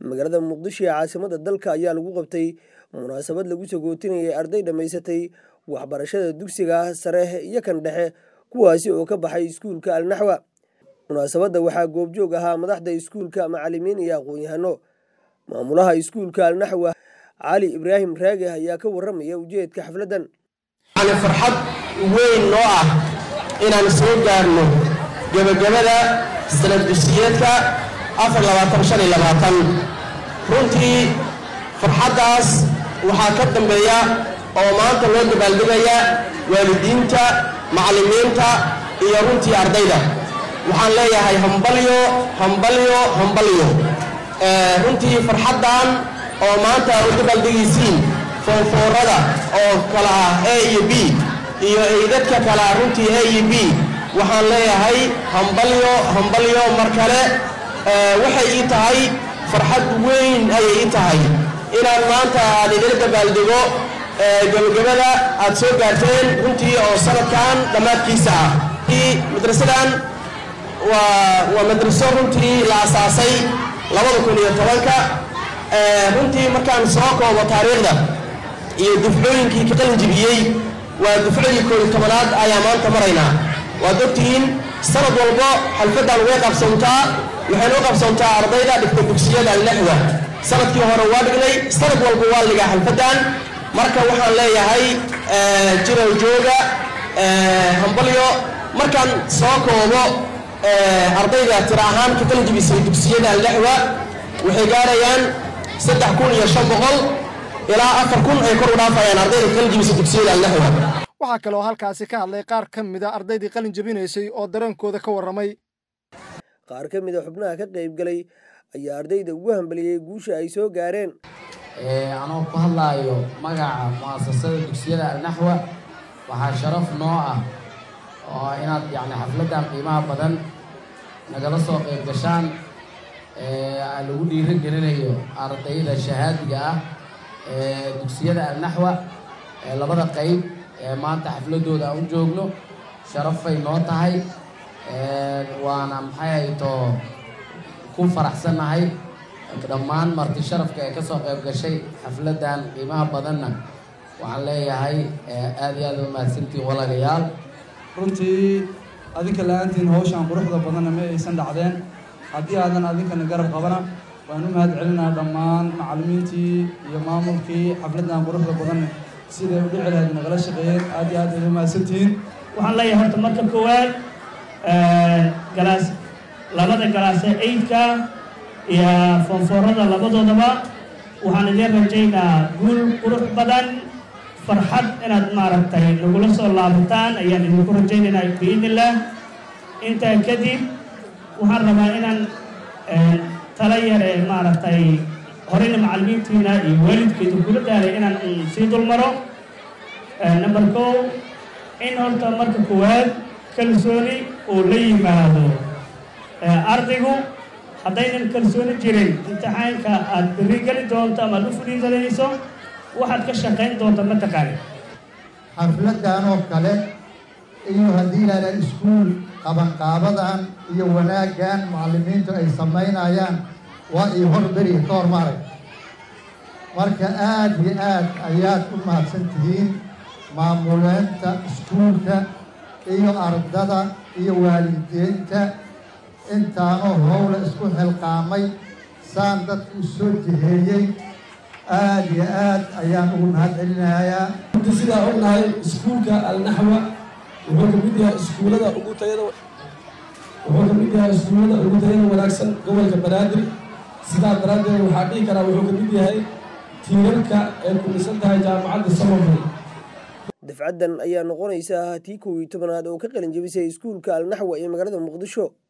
magaalada muqdisho ee caasimada dalka ayaa lagu qabtay munaasabad lagu sagootinayay arday dhammaysatay waxbarashada dugsiga sare iyo kan dhexe kuwaasi oo ka baxay iskuulka alnaxwa munaasabadda waxaa goobjoog ahaa madaxda iskuulka macalimiin iyo aqoon-yahano maamulaha iskuulka alnaxwa cali ibraahim raage ayaa ka warramaya ujeedka xafladdan yani farxad weyn noo ah inaan soo gaarno gebagabada sanad dugsiyeedka runtii farxaddaas waxaa ka dambeeya oo maanta loo dabaaldegaya waalidiinta macallimiinta iyo runtii ardayda waxaan leeyahay hambalyo hambalyo hambalyo runtii farxaddan oo maanta u dabaaldegaysiin foonfoorada oo kala ah a iyo b iyo eydadka kale ah runtii a iyo b waxaan leeyahay hambalyo hambalyo mar kale waxay ii tahay farxad weyn ayay ii tahay inaan maanta aad idila dabaaldego gebagabada aad soo gaarteen runtii oo sanadkan dhammaadkiisa ah madrasadan waa madraso runtii la asaasay labada kun iyo tobanka runtii markaan soo koobo taariikhda iyo dufcooyinkii ka qalin jibiyey waa dufcadii kooiyo tobanaad ayaa maanta maraynaa waad ogtihiin sanad walbo xalfaddan way qabsantaa waxaynu u qabsantaa ardayda dhigta dugsiyada alnaxwa sanadkii hore waa dhignay sanad walba waa ligaa xalfaddan marka waxaan leeyahay jirow jooga hambalyo markaan soo koobo ardayda tira ahaan ka kala jibisay dugsiyada alnaxwa waxay gaarayaan saddex kun iyo shan boqol ilaa afar kun ay kor u dhaafayaan ardayda ka kala jibisay dugsiyada alnaxwa waxaa kaloo halkaasi ka hadlay qaar ka mid a ardaydii qalin jebinaysay oo dareenkooda ka warramay qaar ka mid a xubnaha ka qaybgalay ayaa ardayda ugu hambaliyey guusha ay soo gaareen anoo ku hadlaayo magaca mu'asasada dugsiyada alnaxwa waxaa sharaf noo ah oo inaad yacni xafladdan qiimaha badan nagala soo qayb gashaan lagu dhiiro gelinayo ardayda shahaadiga ah ee dugsiyada alnaxwa labada qayb ee maanta xafladooda aan u joogno sharafay noo tahay waana maxay haytoo ku faraxsannahay dhammaan marti sharafka ee kasoo qayb gashay xafladdan qiimaha badanna waxaan leeyahay aad iyo aad u mahadsantiin walaalayaal runtii adinka la-aantiin hawshaan quruxda badanna ma aysan dhacdeen haddii aadan adinkana garab qabana waan u mahad celinaa dhammaan macallimiintii iyo maamulkii xafladdan quruxda badanna siday u dhici lahayd nagala shaqeeyeen aad iyo aad ay u mahadsantihiin waxaan leeyahay horta marka koowaad galaas labada galaase eydka iyo foonfoorada labadoodaba waxaan idiin rajaynaa guul qurux badan farxad inaad maaragtay nagula soo laabataan ayaan idinku rajaynaynaa biidnillah intaa kadib waxaan rabaa inaan tala yar ee maaragtay horeyna macallimiintiina iyo waalidkeedu kula daalay inaan sii dulmaro number kow in horta marka koowaad kalsooni uu la yimaado ardaygu haddaynan kalsooni jirin imtixaanka aad berri geli doonto ama aad u fudhiisanayso waxaad ka shaqayn doonta ma taqaani xafladdan oo kale iyo haddii yidhahdaan iskuul qabanqaabadan iyo wanaaggan macallimiintu ay samaynayaan waa ii horberi ka hor maarag marka aad iyo aad ayaad u mahadsan tihiin maamuleenta iskuulka iyo ardada iyo waalidiinta intaanoo howla isku xilqaamay saan dadka u soo jiheeyey aad iyo aad ayaan ugu mahad celinayaa runtii sidaa ognahay iskuulka alnaxwa wuxuu ka mid yahay iskuullada ugu tayada wuxuu ka mid yahay iskuullada ugu tayada wanaagsan gobolka banaadir sidaa daraaddeed waxaa dhihi karaa wuxuu ka mid yahay tiirarka ay ku dhisan tahay jaamacadda samafal dafcaddan ayaa noqonaysa tii kow iyo tobanaad oo ka qalin jebisay iskuulka alnaxwa ee magaalada muqdisho